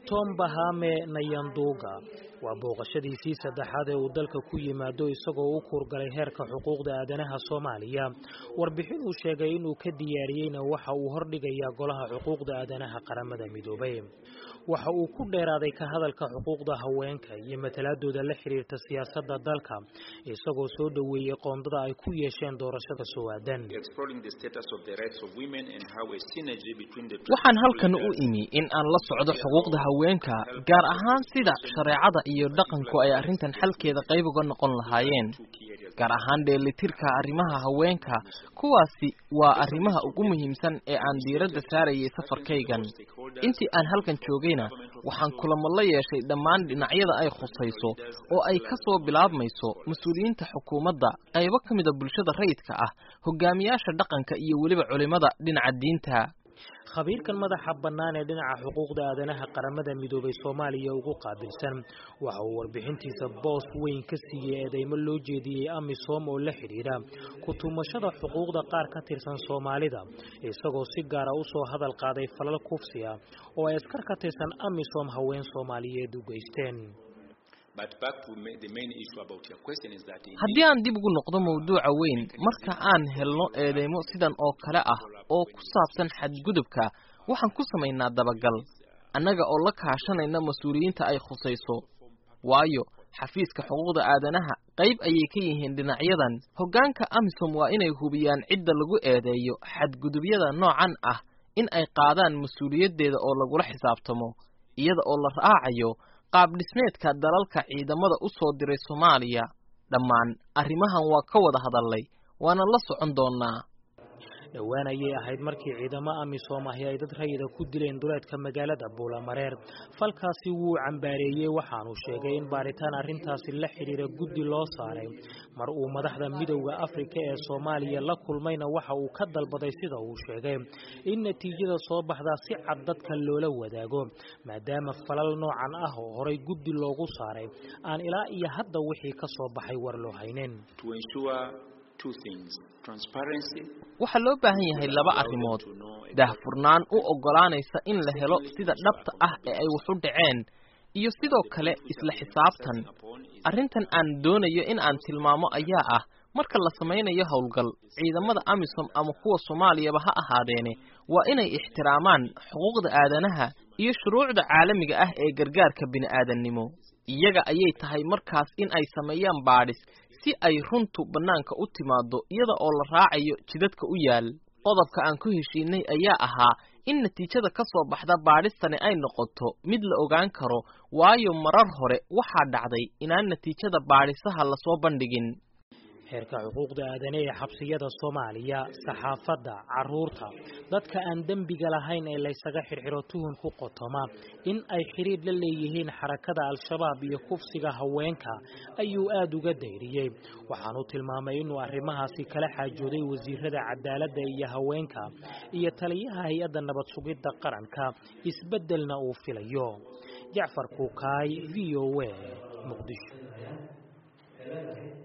tom bahame nayanduga waa booqashadiisii saddexaad ee uu dalka ku yimaado isagoo u kuurgalay heerka xuquuqda aadanaha soomaaliya warbixin uu sheegay inuu ka diyaariyeyna waxa uu hordhigayaa golaha xuquuqda aadanaha qaramada midoobay waxa uu ku dheeraaday ka hadalka xuquuqda haweenka iyo matalaadooda la xiriirta siyaasadda dalka isagoo soo dhoweeyey qoondada ay ku yeesheen doorashada soo-aadan waxaan halkan u imi in aan la socdo xuquuqda haweenka gaar ahaan sida shareecada iyo dhaqanku ay arrintan xalkeeda qayb uga noqon lahaayeen gaar ahaan dheelitirka arrimaha haweenka kuwaasi waa arrimaha ugu muhiimsan ee aan diiradda saarayay safarkaygan intii aan halkan joogayna waxaan kulamo la yeeshay dhammaan dhinacyada ay khusayso oo ay ka soo bilaabmayso mas-uuliyiinta xukuumadda qaybo ka mida bulshada rayidka ah hogaamiyaasha dhaqanka iyo weliba culimada dhinaca diinta khabiirkan madaxa bannaan ee dhinaca xuquuqda aadanaha qaramada midoobay soomaaliya ugu qaabilsan waxa uu warbixintiisa boos weyn ka siiyey eedeymo loo jeediyey amisom oo la xidhiidha ku tumashada xuquuqda qaar ka tirsan soomaalida isagoo si gaara u soo hadal qaaday falal kufsi ah oo ay askar ka tirsan amisom haween soomaaliyeed u geysteen haddii aan dib ugu noqdo mawduuca weyn marka aan helno eedeymo sidan oo kale ah oo ku saabsan xadgudubka waxaan ku samaynaa dabagal annaga oo la kaashanayna mas-uuliyiinta ay khusayso waayo xafiiska xuquuqda aadanaha qayb ayay ka yihiin dhinacyadan hoggaanka amisom waa inay hubiyaan cidda lagu eedeeyo xadgudubyada noocan ah in ay qaadaan mas-uuliyaddeeda oo lagula xisaabtamo iyada oo la raacayo qaab dhismeedka dalalka ciidamada u soo diray soomaaliya dhammaan arrimahan waa ka wada hadallay waana la socon doonnaa dhowaan ayay ahayd markii ciidamo amisom ahi ay dad rayida ku dileen duleedka magaalada buulamareer falkaasi wuu cambaareeyey waxaanu sheegay in baaritaan arrintaasi la xidhiira guddi loo saaray mar uu madaxda midowda afrika ee soomaaliya la kulmayna waxa uu ka dalbaday sida uu sheegay in natiijada soo baxdaa si cad dadka loola wadaago maadaama falal noocan ah oo horay guddi loogu saaray aan ilaa iyo hadda wixii ka soo baxay war loo haynin waxaa loo baahan yahay laba arrimood daahfurnaan u oggolaanaysa in la helo sida dhabta ah ee ay waxu dhaceen iyo sidoo kale isla xisaabtan arrintan aan doonayo in aan tilmaamo ayaa ah marka la samaynayo howlgal ciidamada amisom ama kuwa soomaaliyaba ha ahaadeene waa inay ixtiraamaan xuquuqda aadanaha iyo shuruucda caalamiga ah ee gargaarka bini'aadannimo iyaga ayay tahay markaas in ay sameeyaan baadhis si ay runtu bannaanka u timaaddo iyada oo la raacayo jidadka u yaal qodobka aan ku heshiinay ayaa ahaa in natiijada ka soo baxda baadhistani ay noqoto mid la ogaan karo waayo marar hore waxaa dhacday inaan natiijada baadhisaha lasoo bandhigin heerka xuquuqda aadane ee xabsiyada soomaaliya saxaafadda caruurta dadka aan dembiga lahayn ee laysaga xirxiro tuhun ku qotoma in ay xidhiidh la leeyihiin xarakada al-shabaab iyo kufsiga haweenka ayuu aada uga dayriyey waxaanu tilmaamay inuu arrimahaasi kala xaajooday wasiirada cadaaladda iyo haweenka iyo taliyaha hay-adda nabad sugidda qaranka isbeddelna uu filayo jacfar kuukaay v o a muqdisho